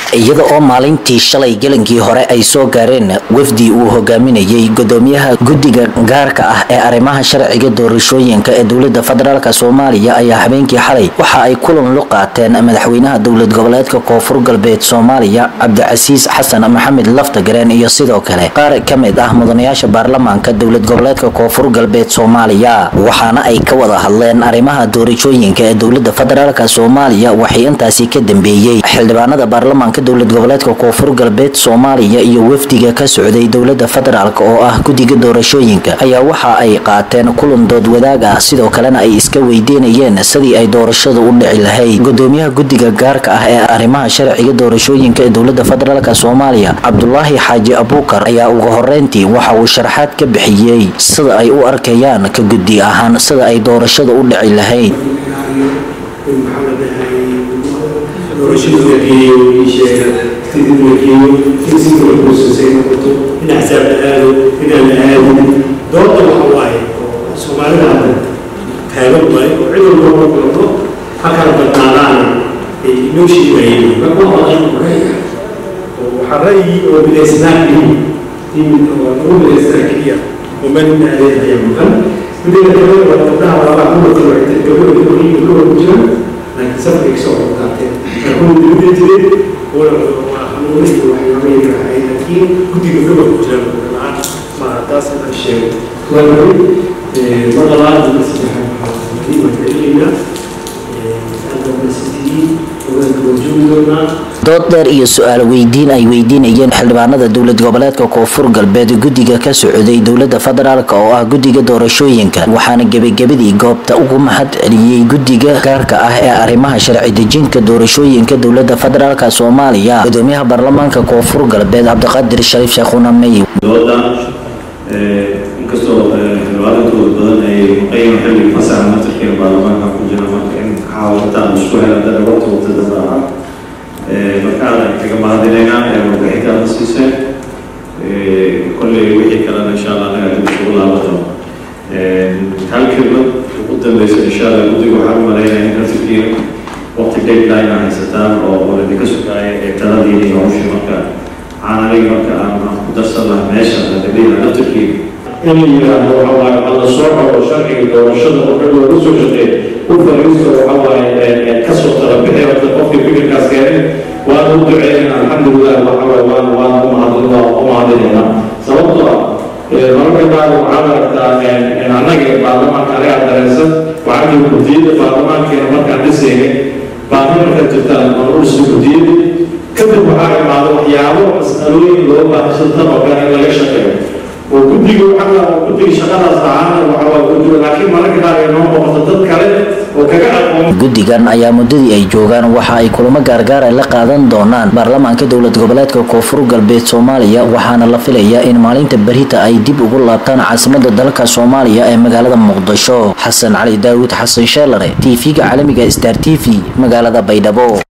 iyada oo maalintii shalay gelankii hore ay soo gaareen wafdi uu hogaaminayay gudoomiyaha guddiga gaarka ah ee arrimaha sharciga doorashooyinka ee dowlada federaalk soomaaliya ayaa habeenkii xalay waxa ay kulan lu qaateen madaxweynaha dowlad goboleedka koonfur galbeed soomaaliya cabdicasiis xasan maxamed laftagareen iyo sidoo kale qaar ka mid ah mudanayaasha baarlamaanka dowlad goboleedka koonfur galbeed soomaaliya waxaana ay ka wada hadleen arrimaha doorashooyinka ee dowlada federaalk soomaaliya waxay intaasi ka dambeeyey xildhibaanada baarlamaanka dowlad goboleedka koonfur galbeed soomaaliya iyo wafdiga ka socday dowlada federaalk oo ah guddiga doorashooyinka ayaa waxa ay qaateen kulan dood wadaag ah sidoo kalena ay iska weydiinayeen sidii ay doorashadu u dhici lahayd gudoomiyaha guddiga gaarka ah ee arrimaha sharciga doorashooyinka ee dowlada federaalk soomaaliya cabdulaahi xaaji abuukar ayaa ugu horeyntii waxa uu sharaxaad ka bixiyey sida ay u arkayaan ka guddi ahaan sida ay doorashada u dhici lahayd kadib la geeyo in si kala boosasay noqoto in axsaab la aado inaan la aadin doodda waxa waaye oo soomaalida hadda taagan waaye oo cid walba ma kulano ha kala badnaadaana ay inoo sheegayeen marka waa ra'yi oo waxaa ra'yi oo midaysnaa keliya in oo lagu midaysnaa keliya oo meel in aadeen ayaa mudan midda kale waa gabdhaha labaa ku wata waxay gabdhaha gabdhaha gabdhaha ku jiraan laakiin safkay kasoo qaateen laakiin dibadda jireen laakiin guddiga gobol ku jira la-aan ma taas aan sheego waaway mar labaad ma saddexaad waxaan celinaynaa dood dheer iyo su-aal weydiin ay weydiinayeen xildhibaanada dowlad goboleedka koonfur galbeed guddiga ka socday dowlada federaalk oo ah guddiga doorashooyinka waxaana gebagabadii goobta ugu mahad celiyey guddiga gaarka ah ee arrimaha sharci dejinka doorashooyinka dowlada federaalk soomaaliya gudoomiyaha baarlamaanka koonfur galbeed cabdiqaadir shariif sheekhuna mey inkastoo xildhibaanadooda badan ay muqayim xilli fasaxa matarkeena baarlamaanka ku jira marka in xaawataan isku helan dana waqti waqti damba ah markaan kaga mahadinaynaa ee warbixintaada siiseen kolley wixii kalena insha allah anaga dib isugu laabato hal kelmad ugu dambeysa insha allah guddiga waxaan u malaynaya in rafirkiina waqti deadline aa haysataan oo idinka sugaaya ee taladiina iyo hawshii marka aan aniga marka aan ku darsan lahaa meesha adabina rafirkiina in la yidhaahdo waxa waaye waxaa la soo xoro sharciga doorashada oo dhan looga soo shaqeey u fariisto waxa waaye kasoo tala bixi horta qofkii fikirkaas keenay waan u duceynayna alxamdulilah waxa waaye waan waan u mahadin waa u mahadinaynaa sababtoo ah mararka qaar waxaad aragtaa annaga baarlamaanka anagaa dareensan waxaa jira gudiyada baarlamaankeena markaan dhisaynay baahi markaa jirtaan aan u dhiso gudiyada kadib waxaa imaada waxyaabo mas'alooyin loo baahsantan oo kale in laga shaqeeyo oo guddiga waxaa guddiga shaqadaas ahaana waxa waa ku jiro laakiin mararka qaar ay noo noqoto dad kale oo kaga aqoon guddigan ayaa muddadii ay joogaan waxa ay kulamo gaargaar ay la qaadan doonaan baarlamaanka dowlad goboleedka koonfur galbeed soomaaliya waxaana la filayaa in maalinta berita ay dib ugu laabtaan caasimada dalka soomaaliya ee magaalada muqdisho xasan cali daawud xasan sheelare tv-ga caalamiga star t v magaalada baydhabo